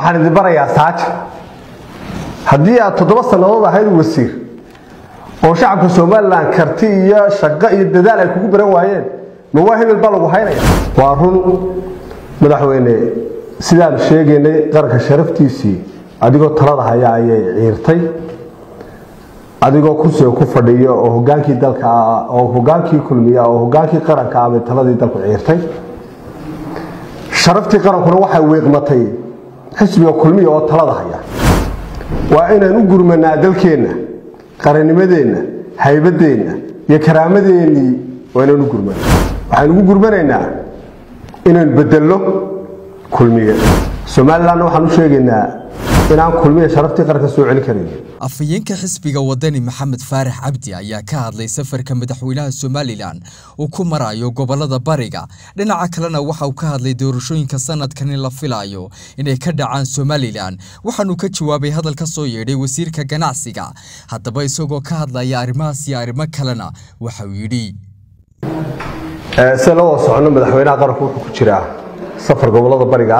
waxaan idin barayaa saaja haddii aad toddoba sannadood ahayd wasiir oo shacabka somalilan karti iyo shaqo iyo dadaal ay kugu baran waayeen ma waa hebel baa lagu haynaya waa run madaxweyne sidaan sheegaynay qaranka sharaftiisii adigoo talada haya ayay ciirtay adigoo kursiga ku fadhiya oo hogaankii dalka oo hogaankii kulmiya oo hogaankii qaranka ah bay taladii dalku ciirtay sharaftii qarankuna waxay weeqmatay xisbiga kulmiya oo talada haya waa inaan u gurmanaa dalkeenna qarannimadeenna haybadeenna iyo karaamadeenii waa inaan u gurmana waxaan ugu gurmanaynaa inaan bedello kulmiye somalilanna waxaan u sheegaynaa inaan kulmiya sharaftii qaranka soo celin karayn afhayeenka xisbiga wadani maxamed faarax cabdi ayaa ka hadlay safarka madaxweynaha somalilan uu ku marayo gobolada bariga dhinaca kalena waxa uu ka hadlay doorashooyinka sanadkani la filayo inay ka dhacaan somalilan waxaanuu ka jawaabay hadal ka soo yeedhay wasiirka ganacsiga haddaba isagoo ka hadlaya arrimahaas iyo arrimo kalena waxa uu yidhi se la wada socono madaxweynaha qaranku wuxuu ku jiraa safar gobolada bariga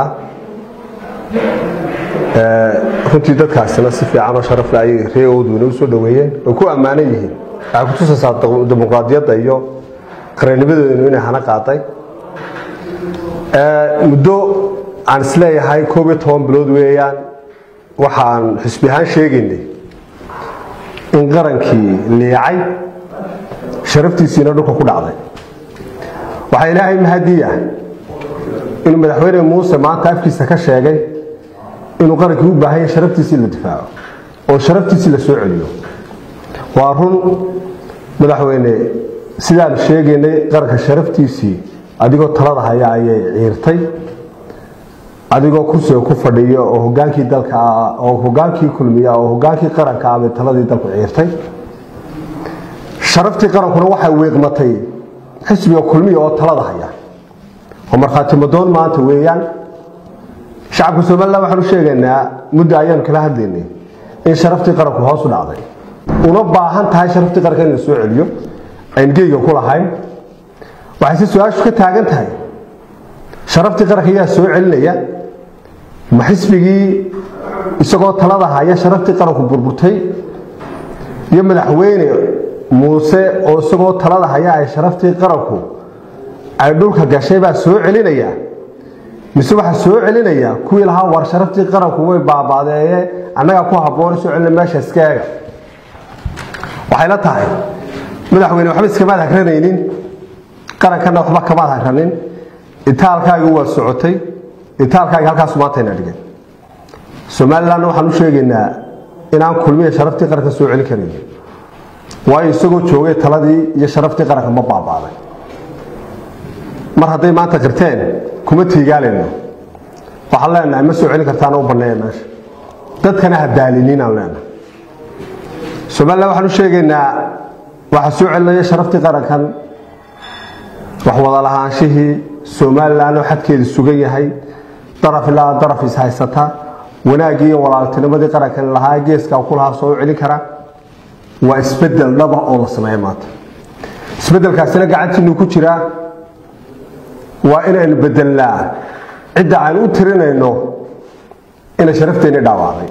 ah runtii dadkaasina si fiican oo sharafle ayay ree oodweyne u soo dhoweeyeen way ku ammaanan yihiin waxay ku tusaysaa dimuqraadiyadda iyo qarannimadeedanu inay hana qaaday muddo aan isleeyahay koob iyo toban bilood weeyaan waxaan xisbi ahaan sheegaynay in qarankii liicay sharaftiisiina dhulka ku dhacday waxaa ilaahay mahadiya inuu madaxweyne muuse maanta afkiisa ka sheegay inuu qarankii u baahanya sharaftiisii la difaaco oo sharaftiisii la soo celiyo waa run madaxweyne sidaan sheegaynay qaranka sharaftiisii adigoo talada haya ayay ciirtay adigoo kursiga ku fadhiya oo hogaankii dalka oo hogaankii kulmiya oo hogaankii qaranka ah bay taladii dalku ciirtay sharaftii qarankuna waxay weeqmatay xisbiga kulmiya oo talada haya oo markhaati madoon maanta weeyaan shacabka somalilan waxaan u sheegaynaa muddo ayaanu kala hadlaynay in sharaftii qaranku hoos u dhacday una baahan tahay sharaftii qaranka in la soo celiyo ayn geyga ku lahayn waxay si su-aashu ka taagan tahay sharaftii qaranka yaa soo celinaya ma xisbigii isagoo talada haya sharaftii qaranku burburtay iyo madaxweyne muuse oo isagoo talada haya ay sharaftii qaranku ay dhulka gashay baa soo celinaya mise waxaa soo celinaya kuwii lahaa war sharaftii qaranku way baabaadeeye annagaa ku habboon soo celina meesha iska eega waxay la tahay madaxweyne waxba iskamaad hagranaynin qarankana waxba kamaad hagranin itaalkaagi waa socotay itaalkaagi halkaasu maantayna dhigay somalilanna waxaan u sheegaynaa inaan kulmiya sharaftii qaranka soo celin karayn waayo isagoo joogay taladii iyo sharaftii qaranka ma baabaaday mar hadday maanta qirteen kuma tiigaalayno waxaan leenahay ma soo celin kartaana u banneeya meesha dadkana ha daaliniinaan leenahay somalilan waxaan u sheegaynaa waxaa soo celinaya sharaftii qarankan wax wada lahaanshihii somalilan oo xadkeedu sugan yahay daraf ilaa daraf is haysata wanaaggii iyo walaaltinimadii qarankan lahaa geeskaa ku lahaa soo celin kara waa isbedel dhaba oo la sameeya maanta isbedelkaasina gacantiinu ku jiraa waa inaynu bedelnaa cidda aan u tirinayno inay sharafteenni dhaawacday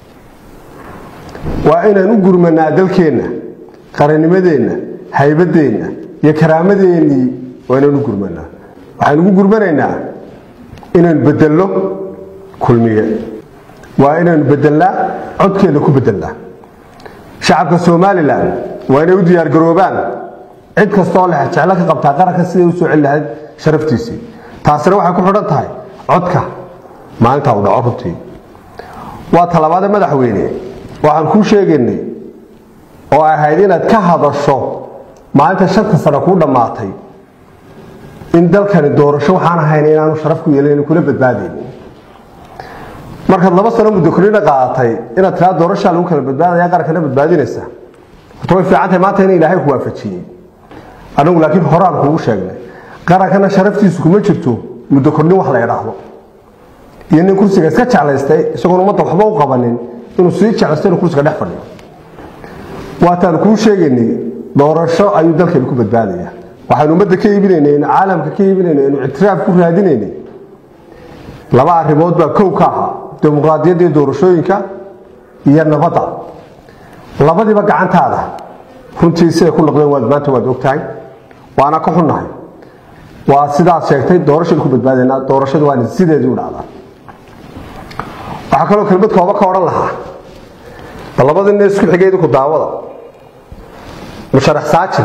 waa inaan u gurmanaa dalkeenna qarannimadeenna haybadeenna iyo karaamadeenii waa inaan u gurmanaa waxaan ugu gurmanaynaa inaynu bedello kulmiye waa inaynu bedelnaa codkeenna ku bedelnaa shacabka somalilan waa inay u diyaargaroobaan cid kastaoo leh jeclo ka qabtaa qaranka siday u soo celi lahayd sharaftiisii taasina waxay ku xidhan tahay codka maalintaa uu dhaco runtii waa talabaade madaxweyne waxaan kuu sheegaynay oo ay ahayd inaad ka hadasho maalinta shanta sano kuu dhammaatay in dalkani doorasho waxaan ahayn inaanu sharaf ku yeelin kula badbaadaynin markaad laba sano muddo korina qaadatay inaad tiraa doorashaa lagu kala badbaadaya qarankana badbaadinaysa horta way fiican tahay maanta in ilaahay ku waafajiyey anagu laakiin horaan kuugu sheegnay qarankana sharaftiisu kuma jirto muddo kordhin wax la idhaahdo iyo nin kursiga iska jeclaystay isagoon ummadda waxba u qabanin inuu sii jeclaysto inuu kursiga dhex fadhiyo waataan kuu sheegaynay doorasho ayuu dalkeenu ku badbaadaya waxaynu ummadda ka iibinaynay inu caalamka ka iibinaynay inu ictiraaf ku raadinaynay laba arrimood baa kow ka ahaa dimuqraadiyadda iyo doorashooyinka iyo nabadda labadiiba gacantaada runtii siday ku noqdeen waad maanta waad ogtahay waana ka xunnahay waa sidaad sheegtay doorashaynu ku badbaadaynaa doorashadu waana sideedii u dhacdaa waxaa kaloo kelmad kooba ka odhan lahaa bal labadii nin isku xigay idinku daawada musharax saajin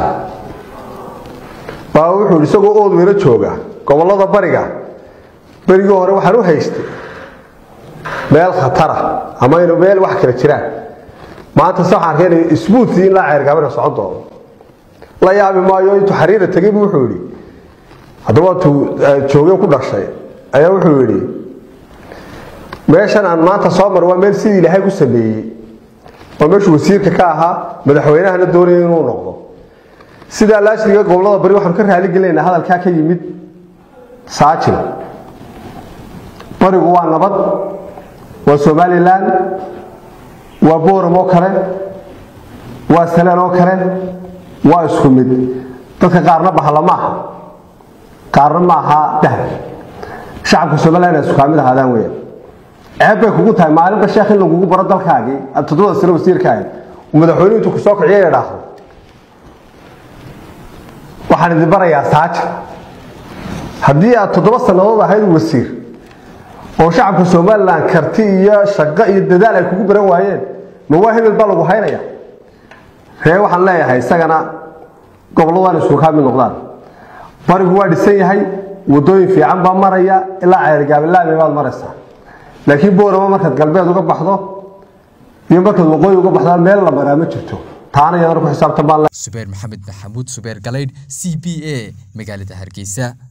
baa wuxuu yidhi isagoo ood weylo jooga gobollada bariga berigii hore waxaan u haystay meel khatara ama inu meel wax kala jiraan maanta se waxaan arkay inay isbuutii in laa ceergaabana socon doono la yaabi maayo intuu xariira tegay bu wuxuu yidhi haddaba intuu joogay ku dhashay ayaa wuxuu yidhi meeshan aan maanta soo mar waa meel sidii ilaahay ku sameeyey waa meeshuu wasiirka ka ahaa madaxweynahana doonaya inuu noqdo sidaa laashriga gobolada bari waxaanu ka raali gelinaynaa hadalkaa ka yimid saajin barigu waa nabad waa somalilan waa booram oo kale waa salaan oo kale waa isku mid dadka qaarna bahalla ma aha qaarna ma aha dahab shacabka somalilan inay iskukaamid ahaadaan weya ceeb bay kugu tahay maalinba sheekh in lagugu baro dalkaagii aad toddobada sano wasiirkaaga madaxweynuhu intuu kusoo kiciyo idhaahdo waxaan idin barayaa saaja haddii aad toddoba sannadood ahayd wasiir oo shacabka somalilan karti iyo shaqo iyo dadaal ay kugu baran waayeen ma waa hebel baa lagu haynaya ree waxaan leeyahay isagana gobolladaan isku kaa mid noqdaan barigu waa dhisan yahay wadooyin fiican baa maraya ilaa ceergaabilaame baad maraysaa laakiin boorama markaad galbeed uga baxdo iyo markaad waqooyi uga baxdo meel la maraa ma jirto taana iyadana ku xisaabtan baan subeer maxamed maxamuud subeer galaydh c b a magaalada hargeysa